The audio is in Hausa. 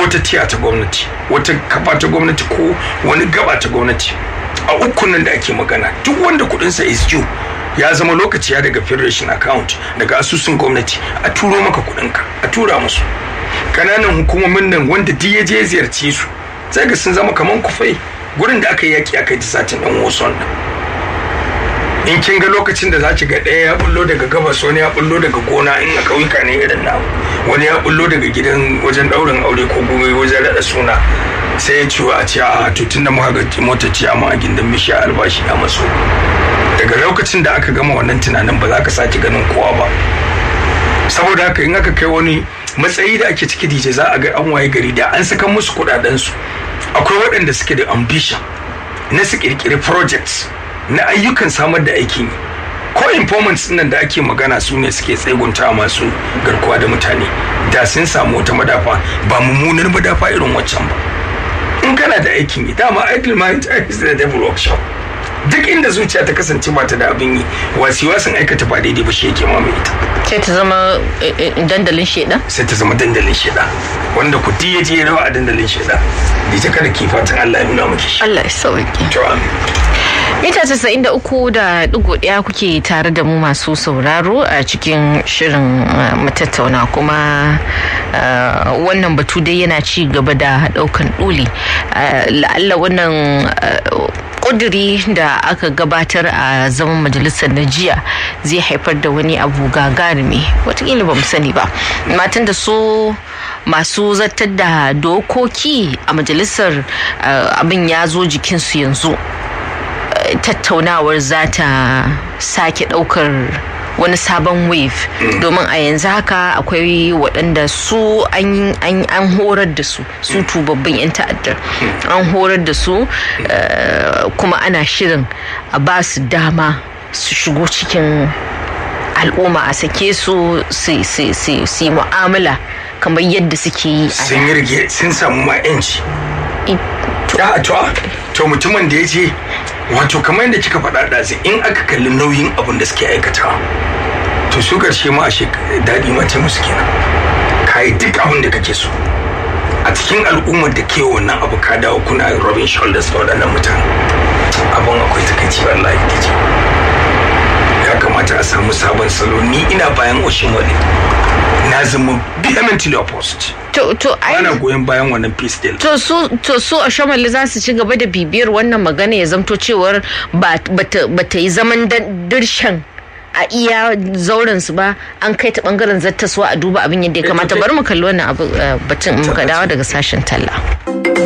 wata tiya ta gwamnati wata kafa ta gwamnati ko wani gaba ta gwamnati a ukun nan da ake magana duk wanda kudinsa is due ya zama lokaci ya daga federation account daga asusun gwamnati a turo maka kudinka a tura musu kananan hukumomin nan wanda duk ya je ziyarce su sai ga sun zama kaman kufai gurin da aka yi yaki aka yi satin dan wasan nan in kin ga lokacin da za ki ga ɗaya ya bullo daga gabas wani ya bullo daga gona in a ƙauyuka ne irin na wani ya bullo daga gidan wajen ɗaurin aure ko gobe wajen raɗa suna sai ya ciwo a ce a to tun da muka ga motar ciyama a gindin bishiya albashi ya maso daga lokacin da aka gama wannan tunanin ba za ka sake ganin kowa ba saboda haka in aka kai wani matsayi da ake ciki dije za a ga an waye gari da an saka musu kuɗaɗensu akwai waɗanda suke da ambition na su ƙirƙiri projects na ayyukan samar da aikin yi ko informants nan da ake magana su ne suke tsegunta masu garkuwa da mutane da sun samu wata madafa ba mummunar madafa irin waccan ba in kana da aikin yi dama idle mind is the devil workshop duk inda zuciya ta kasance ba ta da abin yi wasi wasan aikata ba daidai ba shi yake mamaye ita sai ta zama dandalin sheda sai ta zama dandalin sheda wanda ku ya je rawa a dandalin sheda da ta kada ki fatan Allah ya nuna miki shi Allah ya sauke to amin mita casa'in da uku da digo ɗaya kuke tare da mu masu sauraro a cikin shirin matattauna kuma wannan batu dai yana ci gaba da ɗaukan ɗuli la'alla wannan kuduri da aka gabatar a zaman majalisar na jiya zai haifar da wani abu gagarumi watakila ba mu sani ba matan da su masu zartar da dokoki a majalisar abin ya zo jikinsu yanzu tattaunawar za ta sake daukar wani sabon wave domin a yanzu haka akwai waɗanda su an horar da su su tubabbin 'yan ta'addar an horar da su kuma ana shirin a ba su dama su shigo cikin al'umma a sake su su yi mu'amala kamar yadda suke yi a sun yi rige sun samu ma 'yanci to mutumin da ya ce wato kamar yadda kika faɗa ɗazi in aka kalli nauyin abin da suke aikatawa to su karshe ma a daɗi ma ce musu kenan ka yi duk abin da kake so a cikin al'ummar da ke wannan abu ka dawo kuna robin shoulders da waɗannan mutane abin akwai takaici wallahi ta ce ya kamata a samu sabon salo ni ina bayan oshimole na zama vehemently opposed to to ana goyon bayan wannan peace deal to su to su a shamali za su ci gaba da bibiyar wannan magana ya zamto cewar ba ta yi zaman dirshan a iya zauren su ba an kai ta bangaren zattaswa a duba abin yadda ya kamata bari mu kalli wannan abu batun muka dawo daga sashen talla